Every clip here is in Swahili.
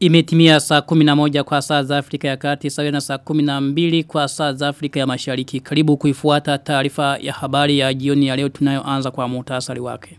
Imetimia saa 11 kwa saa za Afrika ya Kati sawa na saa 12 kwa saa za Afrika ya Mashariki. Karibu kuifuata taarifa ya habari ya jioni ya leo tunayoanza kwa muhtasari wake.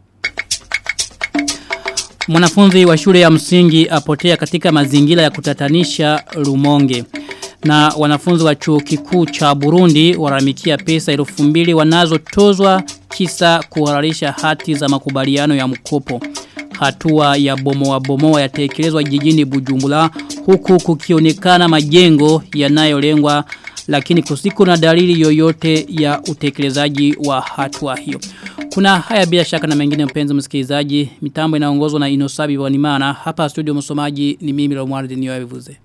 Mwanafunzi wa shule ya msingi apotea katika mazingira ya kutatanisha Rumonge. Na wanafunzi wa chuo kikuu cha Burundi waramikia pesa elfu mbili wanazotozwa kisa kuhalalisha hati za makubaliano ya mkopo. Hatua ya bomoa bomoa yatekelezwa jijini Bujumbura huku kukionekana majengo yanayolengwa lakini kusiko na dalili yoyote ya utekelezaji wa hatua hiyo. Kuna haya bila shaka na mengine mpenzi msikilizaji, mitambo inaongozwa na Inosabi Wanimana. Hapa studio msomaji ni mimi Romuald Niyoevuze.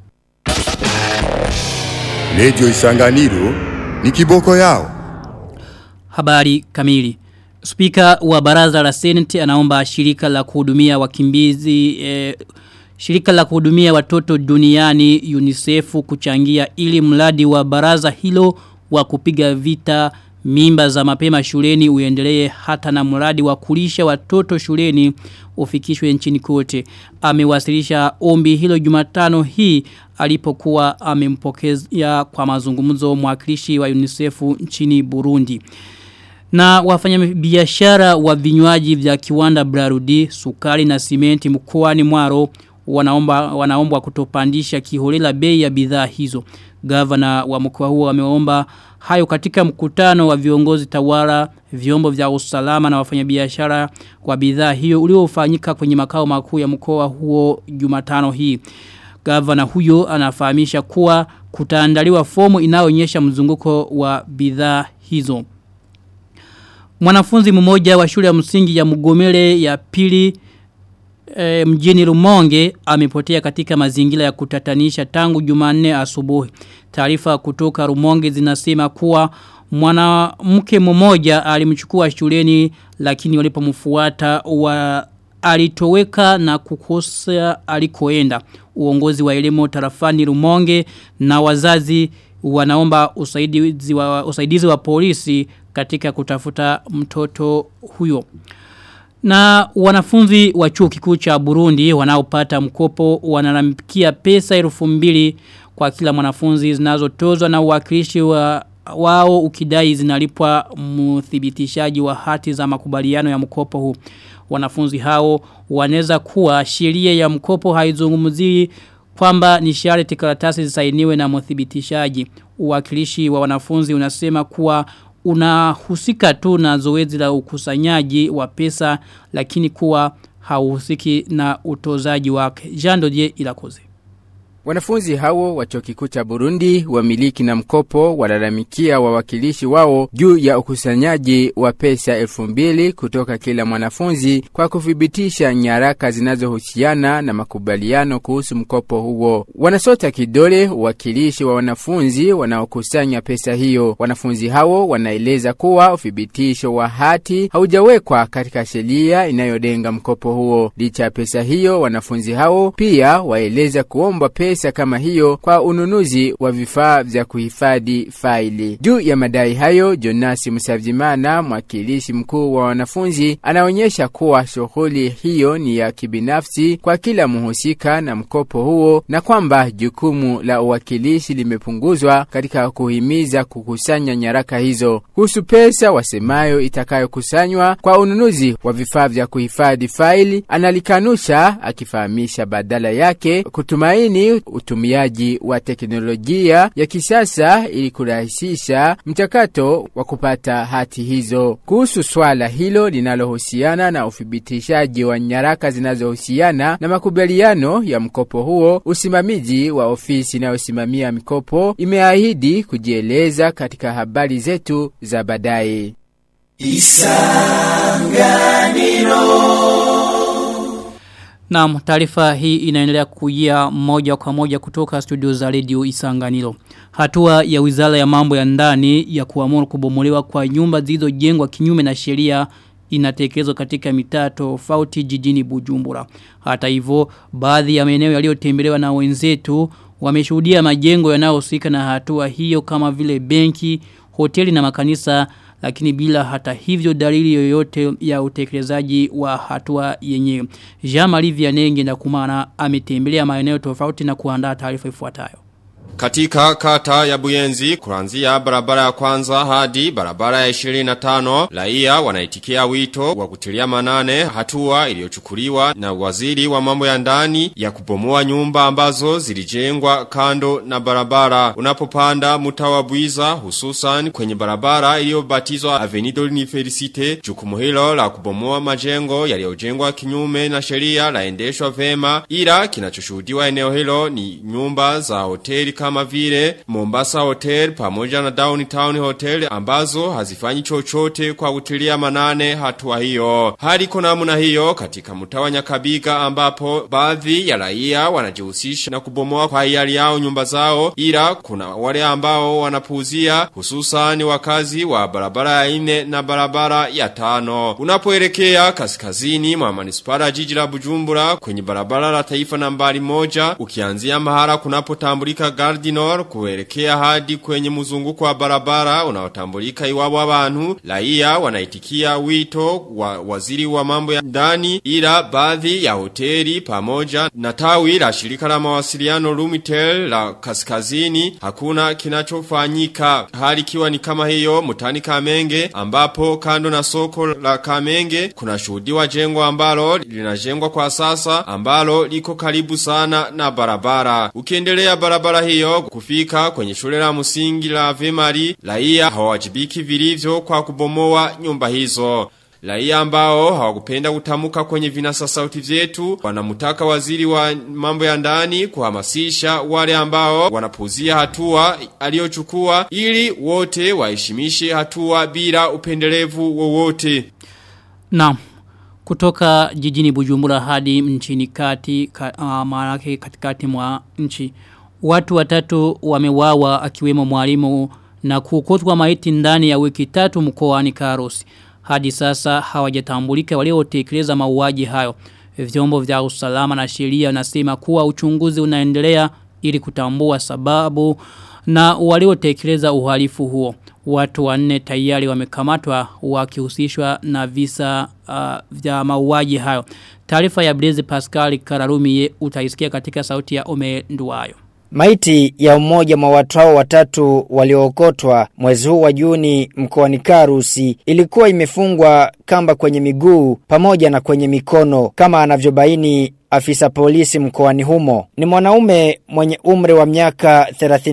Radio Isanganiro ni kiboko yao. Habari kamili. Spika wa baraza la Senate anaomba shirika la kuhudumia wakimbizi eh, shirika la kuhudumia watoto duniani UNICEF kuchangia ili mradi wa baraza hilo wa kupiga vita mimba za mapema shuleni uendelee hata na mradi wa kulisha watoto shuleni ufikishwe nchini kote. Amewasilisha ombi hilo Jumatano hii alipokuwa amempokea kwa mazungumzo mwakilishi wa UNICEF nchini Burundi. Na wafanya biashara wa vinywaji vya kiwanda Brarudi, sukari na simenti mkoani Mwaro wanaomba wanaomba kutopandisha kiholela bei ya bidhaa hizo. Gavana wa mkoa huo ameomba hayo katika mkutano wa viongozi tawala, vyombo vya usalama na wafanyabiashara wa bidhaa hiyo uliofanyika kwenye makao makuu ya mkoa huo Jumatano hii. Gavana huyo anafahamisha kuwa kutaandaliwa fomu inayoonyesha mzunguko wa bidhaa hizo. Mwanafunzi mmoja wa shule ya msingi ya Mugomere ya pili e, mjini Rumonge amepotea katika mazingira ya kutatanisha tangu Jumanne asubuhi. Taarifa kutoka Rumonge zinasema kuwa mwanamke mmoja alimchukua shuleni lakini walipomfuata wa alitoweka na kukosa alikoenda. Uongozi wa elimu tarafani Rumonge na wazazi wanaomba usaidizi wa, usaidizi wa polisi katika kutafuta mtoto huyo. Na wanafunzi wa chuo kikuu cha Burundi wanaopata mkopo wanalamkia pesa elfu mbili kwa kila mwanafunzi zinazotozwa na uwakilishi wa wao ukidai zinalipwa mthibitishaji wa hati za makubaliano ya mkopo huu. Wanafunzi hao wanaweza kuwa sheria ya mkopo haizungumzii kwamba ni sharti karatasi zisainiwe na mthibitishaji. Uwakilishi wa wanafunzi unasema kuwa unahusika tu na zoezi la ukusanyaji wa pesa lakini kuwa hauhusiki na utozaji wake. Jean Dodier Ilakoze. Wanafunzi hao wa chuo kikuu cha Burundi wamiliki na mkopo walalamikia wawakilishi wao juu ya ukusanyaji wa pesa elfu mbili kutoka kila mwanafunzi kwa kuthibitisha nyaraka zinazohusiana na makubaliano kuhusu mkopo huo. Wanasota kidole uwakilishi wa wanafunzi wanaokusanya pesa hiyo. Wanafunzi hao wanaeleza kuwa uthibitisho wa hati haujawekwa katika sheria inayodenga mkopo huo. Licha ya pesa hiyo, wanafunzi hao pia waeleza kuomba pesa pesa kama hiyo kwa ununuzi wa vifaa vya kuhifadhi faili. Juu ya madai hayo, Jonasi Musavyimana, mwakilishi mkuu wa wanafunzi, anaonyesha kuwa shughuli hiyo ni ya kibinafsi kwa kila mhusika na mkopo huo na kwamba jukumu la uwakilishi limepunguzwa katika kuhimiza kukusanya nyaraka hizo. Kuhusu pesa wasemayo itakayokusanywa kwa ununuzi wa vifaa vya kuhifadhi faili, analikanusha akifahamisha badala yake kutumaini utumiaji wa teknolojia ya kisasa ili kurahisisha mchakato wa kupata hati hizo. Kuhusu swala hilo linalohusiana na uthibitishaji wa nyaraka zinazohusiana na makubaliano ya mkopo huo, usimamizi wa ofisi inayosimamia mikopo imeahidi kujieleza katika habari zetu za baadaye. Naam, taarifa hii inaendelea kujia moja kwa moja kutoka studio za Radio Isanganiro. Hatua ya Wizara ya Mambo ya Ndani ya kuamuru kubomolewa kwa nyumba zilizojengwa kinyume na sheria inatekelezwa katika mitaa tofauti jijini Bujumbura. Hata hivyo, baadhi ya maeneo yaliyotembelewa na wenzetu wameshuhudia majengo yanayohusika na hatua hiyo kama vile benki, hoteli na makanisa lakini bila hata hivyo dalili yoyote ya utekelezaji wa hatua yenyewe. Jean-Marie Vianenge na kumana ametembelea maeneo tofauti na kuandaa taarifa ifuatayo. Katika kata ya Buyenzi, kuanzia barabara ya kwanza hadi barabara ya 25, raia wanaitikia wito wa kutilia manane hatua iliyochukuliwa na waziri wa mambo ya ndani ya kubomoa nyumba ambazo zilijengwa kando na barabara. Unapopanda mtawa Buiza hususan kwenye barabara iliyobatizwa Avenido Universite, jukumu hilo la kubomoa majengo yaliyojengwa kinyume na sheria laendeshwa vema, ila kinachoshuhudiwa eneo hilo ni nyumba za hoteli kama vile Mombasa Hotel pamoja na Downtown Hotel ambazo hazifanyi chochote kwa kutilia manane hatua hiyo. Hali kuna namna hiyo katika mtawa Nyakabiga ambapo baadhi ya raia wanajihusisha na kubomoa kwa hiari yao nyumba zao ila kuna wale ambao wanapuuzia hususan wakazi wa barabara ya ine na barabara ya tano. Unapoelekea kaskazini mwa manispara jiji la Bujumbura kwenye barabara la taifa nambari moja ukianzia mahala kunapotambulika Gardinor kuelekea hadi kwenye mzunguko wa barabara unaotambulika iwapo abantu raia wanaitikia wito wa waziri wa mambo ya ndani ila baadhi ya hoteli pamoja na tawi la shirika la mawasiliano Lumitel la kaskazini hakuna kinachofanyika hali kiwa ni kama hiyo mutani Kamenge ambapo kando na soko la Kamenge kuna shuhudiwa jengo ambalo linajengwa kwa sasa ambalo liko karibu sana na barabara ukiendelea barabara hiyo kufika kwenye shule la msingi la Vemari raia hawajibiki vilivyo kwa kubomoa nyumba hizo Raia ambao hawakupenda kutamuka kwenye vinasa sauti vyetu wanamutaka waziri wa mambo ya ndani kuhamasisha wale ambao wanapuzia hatua aliyochukua ili wote waheshimishe hatua bila upendelevu wowote. Naam. Kutoka jijini Bujumbura hadi nchini kati ka, uh, maanake katikati mwa nchi watu watatu wamewawa akiwemo mwalimu na kukotwa maiti ndani ya wiki tatu mkoani Karusi. Hadi sasa hawajatambulika waliotekeleza mauaji hayo. Vyombo vya usalama na sheria nasema kuwa uchunguzi unaendelea ili kutambua sababu na waliotekeleza uhalifu huo. Watu wanne tayari wamekamatwa wakihusishwa na visa uh, vya mauaji hayo. Taarifa ya Blaise Pascal Kararumi utaisikia katika sauti ya Ome Nduwayo. Maiti ya mmoja mwa watu hao watatu waliookotwa mwezi huu wa Juni mkoani Karusi ilikuwa imefungwa kamba kwenye miguu pamoja na kwenye mikono kama anavyobaini afisa polisi mkoani humo. Ni mwanaume mwenye umri wa miaka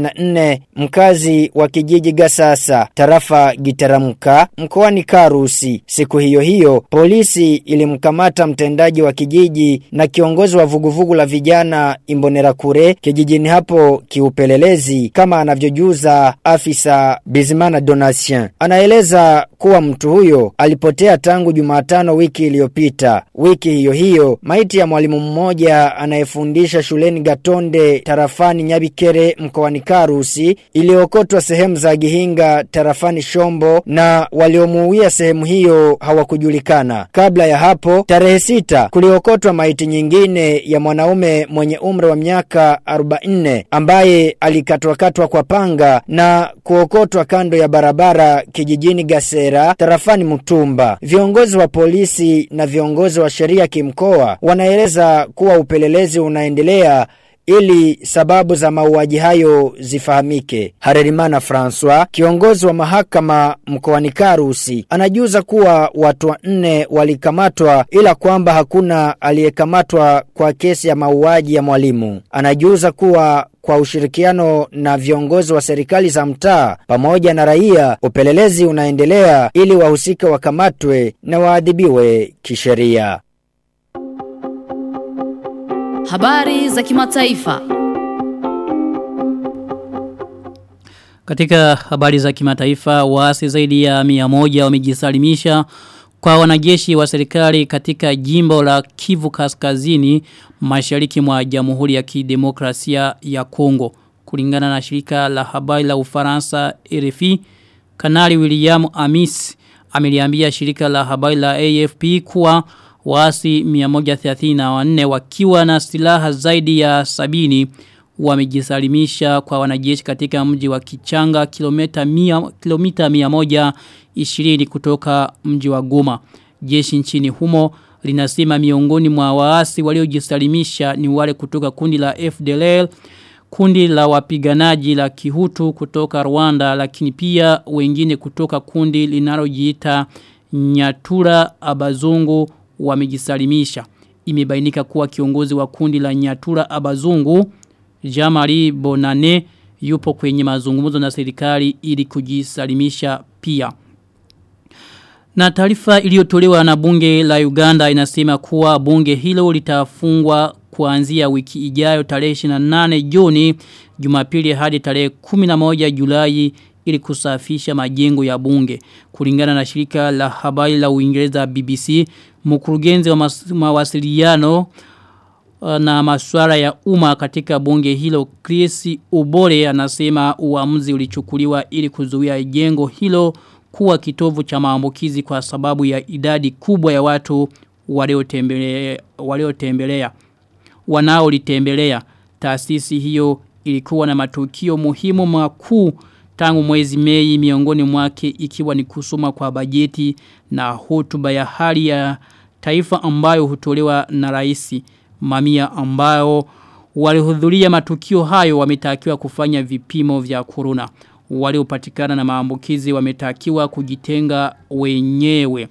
34 mkazi wa kijiji Gasasa tarafa Gitaramuka mkoani Karusi. Siku hiyo hiyo polisi ilimkamata mtendaji wa kijiji na kiongozi wa vuguvugu la vijana Imbonerakure kijijini hapo kiupelelezi kama anavyojuza afisa Bizimana Donatien. Anaeleza kuwa mtu huyo alipotea tangu Jumatano wiki iliyopita. Wiki hiyo hiyo maiti ya mwalimu mmoja anayefundisha shuleni Gatonde tarafani Nyabikere mkoani Karusi iliokotwa sehemu za Gihinga tarafani Shombo na waliomuuia sehemu hiyo hawakujulikana. Kabla ya hapo tarehe sita kuliokotwa maiti nyingine ya mwanaume mwenye umri wa miaka 44 ambaye alikatwakatwa kwa panga na kuokotwa kando ya barabara kijijini Gasera tarafani Mutumba. Viongozi wa polisi na viongozi wa sheria kimkoa wanaeleza kuwa upelelezi unaendelea ili sababu za mauaji hayo zifahamike. Harerimana François, kiongozi wa mahakama mkoani Karusi, anajuza kuwa watu wanne walikamatwa ila kwamba hakuna aliyekamatwa kwa kesi ya mauaji ya mwalimu. Anajuza kuwa kwa ushirikiano na viongozi wa serikali za mtaa pamoja na raia, upelelezi unaendelea ili wahusika wakamatwe na waadhibiwe kisheria. Habari za kimataifa. Katika habari za kimataifa, waasi zaidi ya mia moja wamejisalimisha kwa wanajeshi wa serikali katika jimbo la Kivu Kaskazini mashariki mwa Jamhuri ya Kidemokrasia ya Kongo. Kulingana na shirika la habari la Ufaransa RFI, Kanali William Amis ameliambia shirika la habari la AFP kuwa waasi 134 wakiwa na silaha zaidi ya sabini wamejisalimisha kwa wanajeshi katika mji wa Kichanga kilomita mia, kilomita 120 kutoka mji wa Goma. Jeshi nchini humo linasema miongoni mwa waasi waliojisalimisha ni wale kutoka kundi la FDLR kundi la wapiganaji la kihutu kutoka Rwanda lakini pia wengine kutoka kundi linalojiita Nyatura Abazungu wamejisalimisha. Imebainika kuwa kiongozi wa kundi la Nyatura Abazungu Jamari Bonane yupo kwenye mazungumzo na serikali ili kujisalimisha pia. Na taarifa iliyotolewa na bunge la Uganda inasema kuwa bunge hilo litafungwa kuanzia wiki ijayo tarehe 28 Juni Jumapili hadi tarehe 11 Julai ili kusafisha majengo ya bunge. Kulingana na shirika la habari la Uingereza BBC, mkurugenzi wa mawasiliano na masuala ya umma katika bunge hilo Chris Ubore anasema uamuzi ulichukuliwa ili kuzuia jengo hilo kuwa kitovu cha maambukizi kwa sababu ya idadi kubwa ya watu waliotembelea waliotembelea wanaolitembelea taasisi hiyo ilikuwa na matukio muhimu makuu tangu mwezi Mei miongoni mwake ikiwa ni kusoma kwa bajeti na hotuba ya hali ya taifa ambayo hutolewa na rais mamia ambao walihudhuria matukio hayo wametakiwa kufanya vipimo vya corona waliopatikana na maambukizi wametakiwa kujitenga wenyewe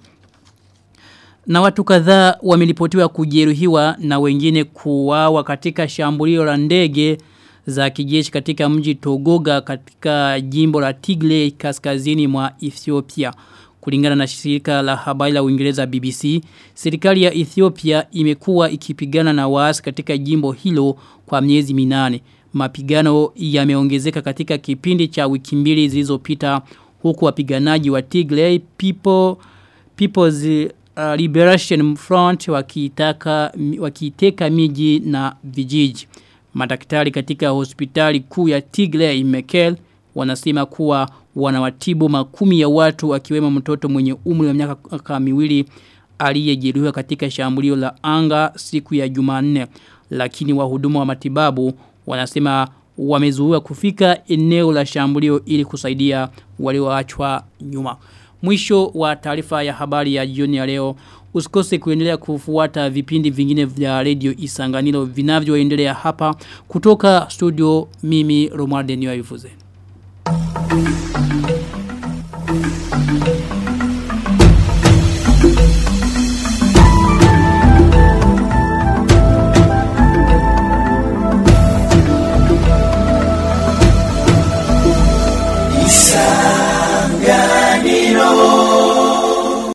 na watu kadhaa wamelipotiwa kujeruhiwa na wengine kuuawa katika shambulio la ndege za kijeshi katika mji Togoga katika jimbo la Tigray kaskazini mwa Ethiopia. Kulingana na shirika la habari la Uingereza BBC, serikali ya Ethiopia imekuwa ikipigana na waasi katika jimbo hilo kwa miezi minane. Mapigano yameongezeka katika kipindi cha wiki mbili zilizopita huku wapiganaji wa Tigray People People's uh, Liberation Front wakitaka wakiteka miji na vijiji. Madaktari katika hospitali kuu ya Tigray Mekel wanasema kuwa wanawatibu makumi ya watu akiwemo mtoto mwenye umri wa miaka miwili aliyejeruhiwa katika shambulio la anga siku ya Jumanne lakini wahudumu wa matibabu wanasema wamezuiwa kufika eneo la shambulio ili kusaidia walioachwa nyuma. Mwisho wa taarifa ya habari ya jioni ya leo. Usikose kuendelea kufuata vipindi vingine vya radio Isanganiro vinavyoendelea hapa kutoka studio mimi Romualde Niwa Thank you.